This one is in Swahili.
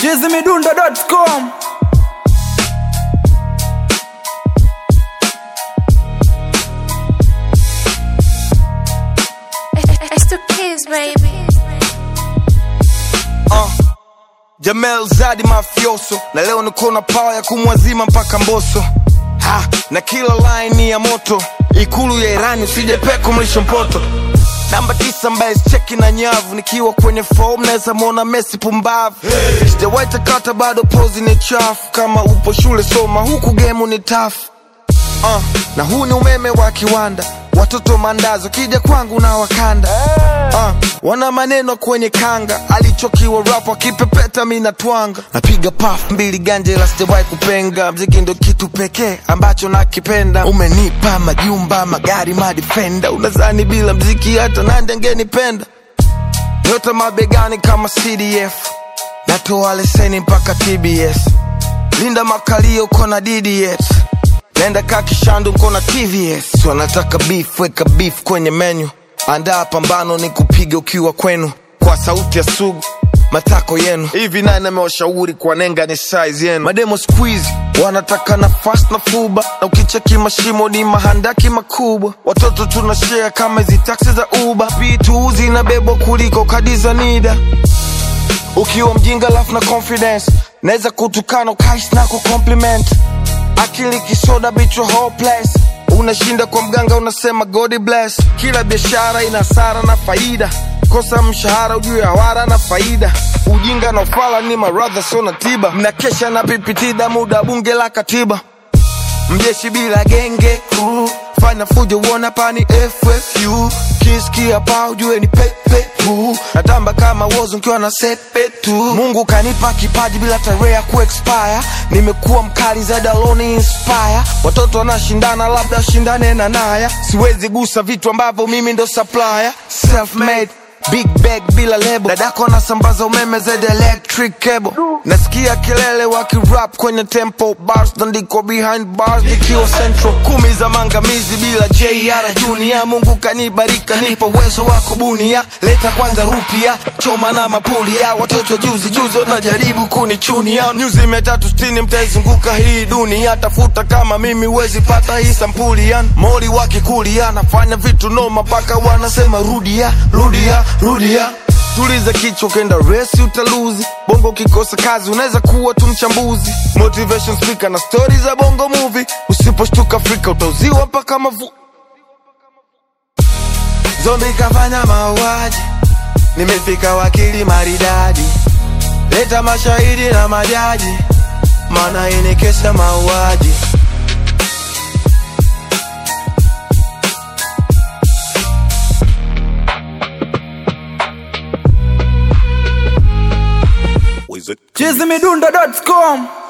chizimidundo.com It's the kids, baby. uh. Jamel Zadi mafioso na leo niko na pawa ya kumwazima mpaka Mboso ha, na kila line ni ya moto ikulu ya Irani usije peko mlisho mpoto namba tisa ambaye cheki na nyavu nikiwa kwenye form naweza mwona Messi pumbavu hey. Sijawahi takata bado pozi ni chafu kama upo shule soma huku gemu ni tafu uh, na huu ni umeme wa kiwanda watoto mandazo kija kwangu na wakanda uh, wana maneno kwenye kanga alichokiwa rap akipepeta mi natwanga napiga paf mbili ganje la sijawahi kupenga mziki ndo kitu pekee ambacho nakipenda umenipa majumba magari madifenda unazani bila mziki hata nande angenipenda nyota mabegani kama cdf natoa leseni mpaka tbs linda makalio kona dds nenda kakishandu kona tvs wanataka beef weka beef kwenye menu andaa pambano ni kupiga ukiwa kwenu kwa sauti ya sugu matako yenu hivi nani amewashauri kwa nenga ni size yenu mademo squeeze wanataka nafasi na fuba na ukicheki mashimo ni mahandaki makubwa watoto tunashare kama hizi taksi za uba vitu zinabebwa kuliko kadi za nida ukiwa mjinga lafu na confidence naweza kutukana ukais na kucompliment akili kisoda bicho hopeless unashinda kwa mganga unasema god bless kila biashara ina sara na faida kosa mshahara ujue hawara na faida ujinga na ufala ni maradha so na tiba mnakesha na pipitida muda bunge la katiba mjeshi bila genge crew fanya fujo uona pani FFU kisikia pa ujue ni pepe tu natamba kama wozo nkiwa na sepe tu Mungu kanipa kipaji bila tarehe ya kuexpire nimekuwa mkali zaidi aloni inspire watoto wanashindana labda shindane na naya siwezi gusa vitu ambavyo mimi ndo supplier self made Big bag bila lebo dadako anasambaza umeme zaidi ya electric cable nasikia kelele wakirap kwenye tempo bars ndiko behind bars nikiwa central kumi za mangamizi bila jr junior mungu kanibarika nipo uwezo wa kubunia leta kwanza rupia choma na mapulia watoto juzi juzi wanajaribu kunichunia nyuzi mia tatu sitini mtaizunguka hii dunia tafuta kama mimi wezi pata hii sampuli yan moli wakikulia nafanya vitu noma mpaka wanasema rudia rudia rudia tuliza kichwa ukenda resi utaluzi bongo ukikosa kazi unaweza kuwa tu mchambuzi motivation speaker na stori za bongo movie usiposhtuka afrika utauziwa mpaka mavu zombi kafanya mauaji nimefika wakili maridadi leta mashahidi na majaji maana ini kesi ya mauaji chizimidundo.com